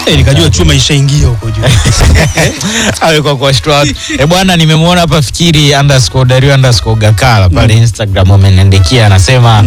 Eh, nikajua chuma ishaingia huko juu. awe kwa kuwashtua watu e bwana nimemwona hapa fikiri underscore dario underscore gakala pale instagram ameniandikia anasema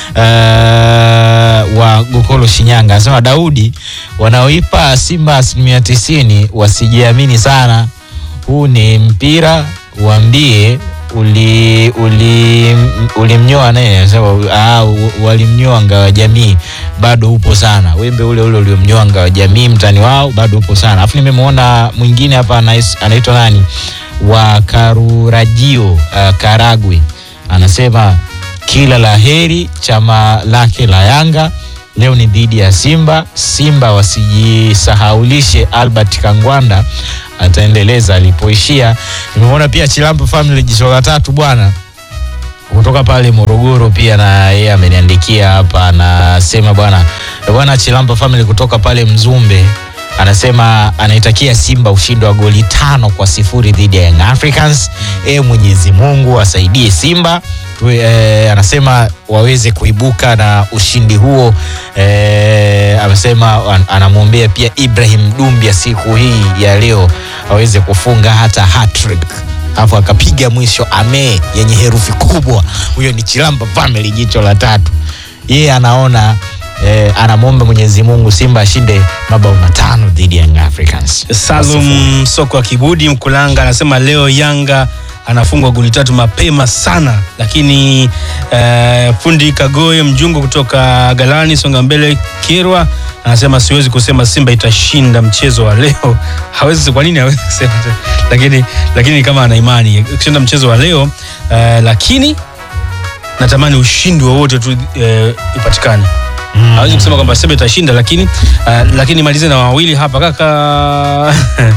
uh, wa gokolo shinyanga anasema daudi wanaoipa simba asilimia tisini wasijiamini sana huu ni mpira waambie uli uli ulimnyoa naye anasema ah, u- walimnyoa ngawa jamii bado upo sana wembe ule ule uliomnyoa ngawa jamii mtani wao bado upo sana alafu nimemwona mwingine hapa anais- anaitwa nani wa karurajio uh, karagwe anasema kila la heri chama lake la yanga leo ni dhidi ya simba simba wasijisahaulishe albert kangwanda ataendeleza alipoishia nimemwona pia chilampo family jicho la tatu bwana kutoka pale morogoro pia na yeye ameniandikia hapa anasema bwana "Eh, bwana chilampo family kutoka pale mzumbe anasema anaitakia simba ushindi wa goli tano kwa sifuri dhidi ya young africans e mwenyezi mungu asaidie simba Tu- eh, anasema waweze kuibuka na ushindi huo eh, amesema an- anamwombea pia ibrahim dumbia siku hii ya leo aweze kufunga hata hattrick alafu akapiga mwisho ame yenye herufi kubwa huyo ni chilamba family jicho la tatu yeye anaona eh, anamwomba mwenyezi mungu simba ashinde mabao matano dhidi ya Young africans Salum Soko wa Kibudi Mkulanga anasema leo Yanga anafungwa goli tatu mapema sana, lakini eh, fundi Kagoe Mjungu kutoka Galani Songa Mbele Kirwa anasema siwezi kusema Simba itashinda mchezo wa leo. Hawezi, kwa nini hawezi kusema? Lakini lakini kama ana imani kushinda mchezo wa leo eh, lakini natamani ushindi wowote tu eh, ipatikane hawezi kusema kwamba Simba itashinda, lakini uh, lakini malize na wawili hapa kaka.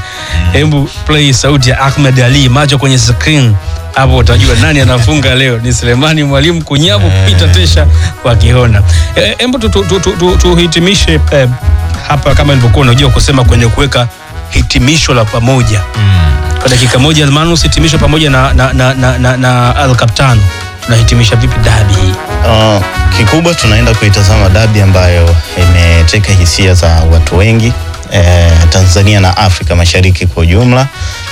Hebu play sauti ya Ahmed Ali, macho kwenye screen hapo utajua nani anafunga leo. Ni Selemani Mwalimu Kunyavu, Eh. Peter Tesha wa Kihona. Eh, Hebu tu- tu- tu- tu- tu- tuhitimishe eh, hapa kama ilivyokuwa unajua kusema kwenye kuweka hitimisho la pamoja kwa dakika moja. Almanus, hitimisho pamoja na, na, na, na, na, na Al Capitano, tunahitimisha vipi dabi hii? Uh, kikubwa tunaenda kuitazama dabi ambayo imeteka hisia za watu wengi eh, Tanzania na Afrika Mashariki kwa ujumla,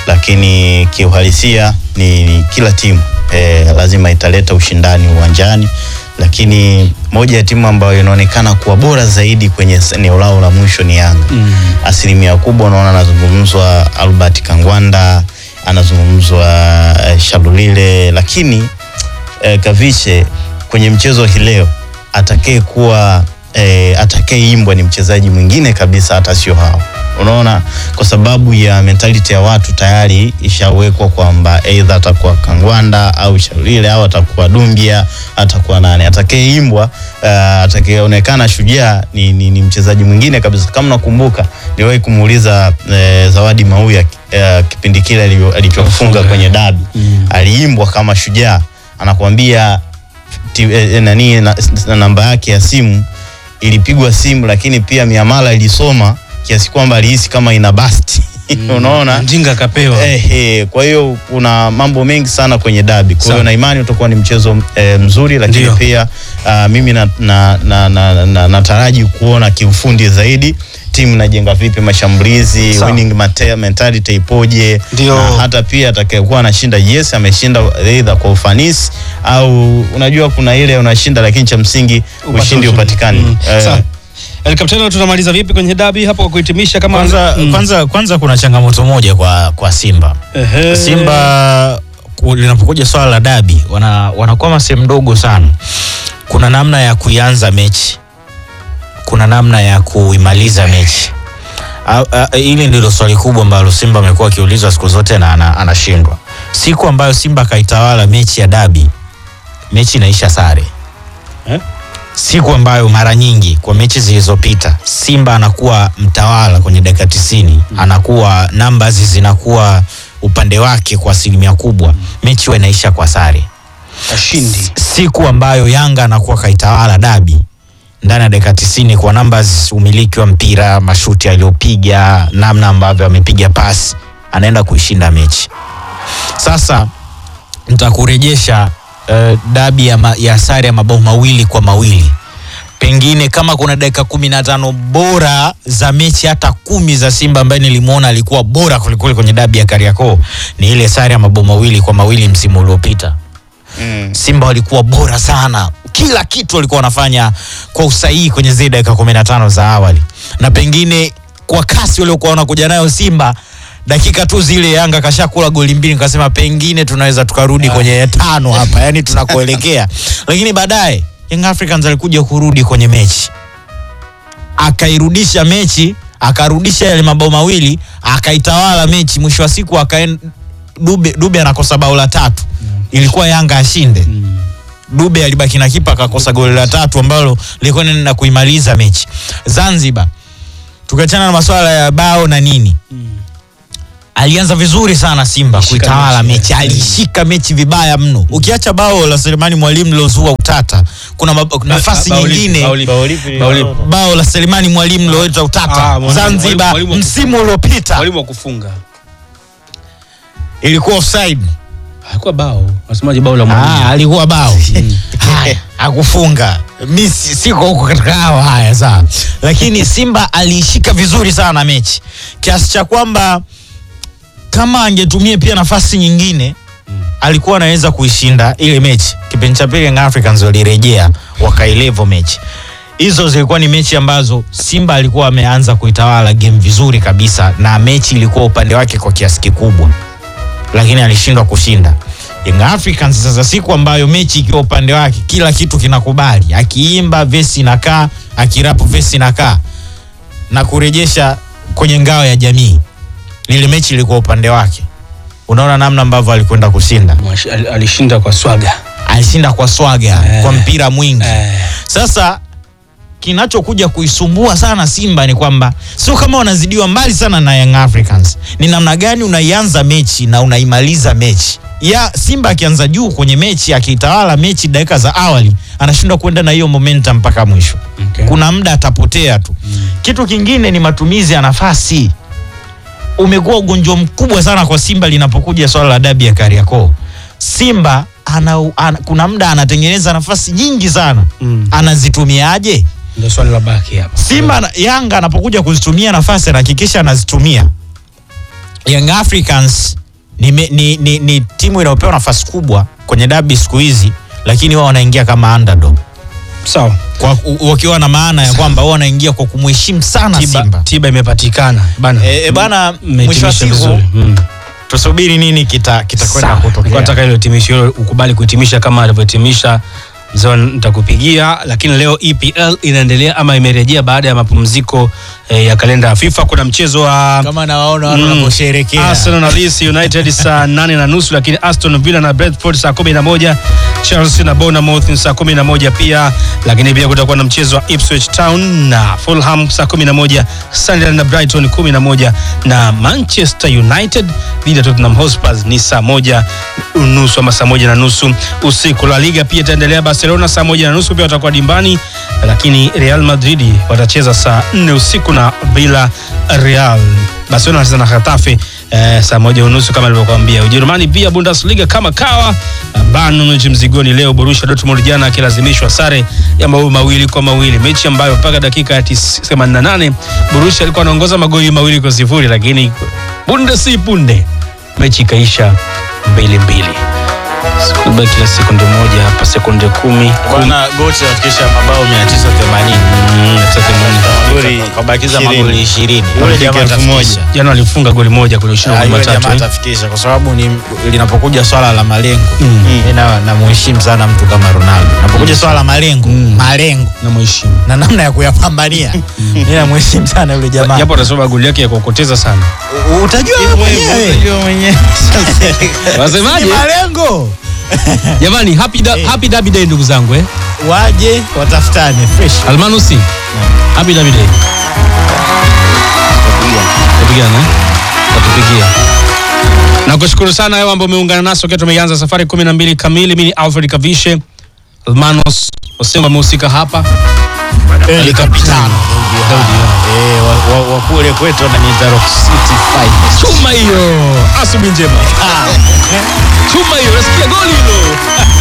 lakini kiuhalisia ni, ni kila timu eh, lazima italeta ushindani uwanjani, lakini moja ya timu ambayo inaonekana kuwa bora zaidi kwenye eneo lao la mwisho ni Yanga Mm. asilimia kubwa unaona anazungumzwa Albert Kangwanda, anazungumzwa eh, Shalulile, lakini eh, Kavishe kwenye mchezo hii leo atakaye kuwa eh, atakayeimbwa ni mchezaji mwingine kabisa, hata sio hao. Unaona, kwa sababu ya mentality ya watu tayari ishawekwa kwamba aidha atakuwa Kangwanda au Shalulile au atakuwa Dumbia, atakuwa nani atakayeimbwa, uh, atakayeonekana shujaa ni, ni, ni mchezaji mwingine kabisa. Kama nakumbuka niliwahi kumuuliza eh, Zawadi Mauya eh, kipindi kile alivyo- alichofunga kwenye dabi Mm. aliimbwa kama shujaa, anakuambia ti- eh, eh, nani na, na namba yake ya simu ilipigwa simu, lakini pia miamala ilisoma kiasi kwamba alihisi kama ina basti unaona Mjinga akapewa. Eh, eh, kwa hiyo kuna mambo mengi sana kwenye dabi. Kwa hiyo Sawa. na imani utakuwa ni mchezo eh, mzuri, lakini Ndio. pia uh, mimi nataraji na, na, na, na, nataraji kuona kiufundi zaidi timu inajenga vipi mashambulizi, Sawa. winning mate- mentality ipoje, Ndio. na hata pia atakayekuwa anashinda, yes, ameshinda either kwa ufanisi au unajua kuna ile unashinda, lakini cha msingi Upate ushindi upatikane. Mm. Eh, Sawa. El Capitano, tunamaliza vipi kwenye dabi hapo kwa kuhitimisha kama kwanza, Mm. kwanza, kwanza kuna changamoto moja kwa, kwa simba Ehe. Simba ku- linapokuja swala la dabi wana, wanakwama sehemu ndogo sana. Kuna namna ya kuianza mechi, kuna namna ya kuimaliza mechi. A- a- Hili ndilo swali kubwa ambalo Simba amekuwa akiulizwa siku zote na ana- anashindwa. Siku ambayo Simba akaitawala mechi ya dabi, mechi inaisha sare Eh? siku ambayo mara nyingi kwa mechi zilizopita Simba anakuwa mtawala kwenye dakika tisini anakuwa numbers zinakuwa upande wake kwa asilimia kubwa, mechi huwa inaisha kwa sare. Ashindi. Siku ambayo Yanga anakuwa kaitawala dabi ndani ya dakika tisini kwa numbers, umiliki wa mpira, mashuti aliyopiga, namna ambavyo amepiga pasi, anaenda kuishinda mechi. Sasa nitakurejesha uh, dabi ya, ma, ya sare ya mabao mawili kwa mawili pengine kama kuna dakika kumi na tano bora za mechi hata kumi za Simba ambaye nilimwona alikuwa bora kulikuli kwenye dabi ya Kariakoo ni ile sare ya mabao mawili kwa mawili msimu uliopita. Mm. Simba walikuwa bora sana, kila kitu walikuwa wanafanya kwa usahihi kwenye zile dakika kumi na tano za awali, na pengine kwa kasi waliokuwa wanakuja nayo Simba dakika tu zile Yanga kashakula goli mbili, nikasema pengine tunaweza tukarudi kwenye tano hapa, yani tunakuelekea. Lakini baadaye Young Africans alikuja kurudi kwenye mechi, akairudisha mechi, akarudisha yale mabao mawili, akaitawala mechi. Mwisho wa siku akaen Dube, Dube anakosa bao la tatu, ilikuwa Yanga ashinde. Mm. Dube alibaki na kipa akakosa goli la tatu ambalo lilikuwa linaenda kuimaliza mechi. Zanzibar, tukiachana na masuala ya bao na nini, Mm. alianza vizuri sana Simba Alishika kuitawala mechi, mechi, yeah. alishika mechi vibaya mno. Ukiacha bao la Selemani Mwalimu lilozua utata, kuna mab- nafasi Bao lipi? nyingine Bao lipi? Bao lipi? Bao lipi? bao la Selemani Mwalimu liloleta Ah, utata mwalimu- Zanzibar mwalimu wa msimu uliopita Mwalimu wa kufunga ilikuwa offside. hakuwa bao, wasemaje bao la Ah, mwalimu? alikuwa bao haya akufunga mi si- siko huko katika hao haya sawa lakini simba aliishika vizuri sana mechi kiasi cha kwamba kama angetumia pia nafasi nyingine alikuwa anaweza kuishinda ile mechi kipindi cha pili Young Africans walirejea wakailevo mechi hizo zilikuwa ni mechi ambazo simba alikuwa ameanza kuitawala game vizuri kabisa na mechi ilikuwa upande wake kwa kiasi kikubwa lakini alishindwa kushinda Young Africans sasa siku ambayo mechi ikiwa upande wake kila kitu kinakubali akiimba vesi inakaa akirapu vesi inakaa na kurejesha kwenye ngao ya jamii lile mechi ilikuwa upande wake unaona namna ambavyo alikwenda kushinda Mwashi- al- Alishinda kwa swaga alishinda kwa swaga Eh. kwa mpira mwingi Eh. sasa kinachokuja kuisumbua sana Simba ni kwamba sio kama wanazidiwa mbali sana na Young Africans, ni namna gani unaianza mechi na unaimaliza mechi. Ya Simba akianza juu kwenye mechi, akiitawala mechi dakika za awali, anashindwa kwenda na hiyo momentum mpaka mwisho. Okay. Kuna muda atapotea tu. Kitu kingine ni matumizi ya nafasi. Umekuwa ugonjwa mkubwa sana kwa Simba linapokuja swala la dabi ya Kariakoo. Simba ana, ana, kuna muda anatengeneza nafasi nyingi sana Mm. anazitumiaje? Ndio swali la baki hapa. Simba na- Yanga anapokuja kuzitumia nafasi anahakikisha anazitumia. Young Africans ni, me- ni, ni, ni timu inayopewa nafasi kubwa kwenye dabi siku hizi, lakini wao wanaingia kama underdog Sawa. kwa u- wakiwa na maana ya kwamba wao wanaingia kwa kumheshimu sana Tiba, Simba. tiba imepatikana bana. E, e, bana, mwisho wa Mmehitimisha siku vizuri. Mm. tusubiri nini kita kitakwenda Sawa. Nilikuwa kutokea. nataka ile hitimisho hilo ukubali kuhitimisha kama alivyohitimisha mzee, nitakupigia. Lakini leo EPL inaendelea ama imerejea baada ya mapumziko eh, ya kalenda ya FIFA. Kuna mchezo wa Kama nawaona watu Mm. wanaposherehekea. Arsenal na Leeds United saa nane na nusu, lakini Aston Villa na Brentford saa kumi na moja Chelsea na Bournemouth saa kumi na moja pia, lakini pia kutakuwa na mchezo wa Ipswich Town na Fulham saa kumi na moja Sunderland na Brighton kumi na moja na Manchester United dhidi ya Tottenham Hotspur ni saa moja unusu ama saa moja na nusu usiku. La Liga pia itaendelea, Barcelona saa moja na nusu pia watakuwa dimbani, lakini Real Madrid watacheza saa nne usiku na Villa Real. Barcelona wanacheza na Getafe eh, saa moja unusu kama nilivyokuambia. Ujerumani pia Bundesliga kama kawa Bayern Munich mzigoni leo, Borussia Dortmund jana akilazimishwa sare ya mabao mawili kwa mawili, mechi ambayo mpaka dakika ya 88 Borussia alikuwa anaongoza magoli mawili kwa sifuri, lakini punde si punde mechi ikaisha mbili mbili. Sikubaki kila sekunde moja hapa, sekunde kumi Bwana Gochi afikisha mabao 980. Mm, sasa themanini. Goli Kabakiza 20. magoli 20. Yule jamaa elfu moja. atafikisha. jana walifunga goli moja kwenye ushindi wa Ah, goli yule matatu jamaa eh. atafikisha kwa sababu ni linapokuja swala la malengo Mm. mimi na namuheshimu sana mtu kama Ronaldo. Napokuja swala la malengo, Mm. malengo na mheshimu na namna ya kuyapambania. Mimi namuheshimu sana yule jamaa. japo atasoma goli yake ya kuokoteza sana. U- Utajua wewe mwenyewe. Unajua mwenyewe. Ni Wasemaje malengo. jamani? Happy, da, happy Derby Day ndugu zangu eh. Waje watafutane fresh. Almanusi, happy Derby Day. Tupigana eh? Tatupigia. Nakushukuru sana wewe ambao umeungana nasi wakati tumeanza safari 12 kamili. Mimi ni Alfred Kavishe, Almanos Osengo amehusika hapa. El Capitano. Daudi, Eh, wa- wa- wa kule kwetu wananiita Rock City Finest. Chuma hiyo, asubuhi njema. Chuma hiyo, nasikia goli hilo.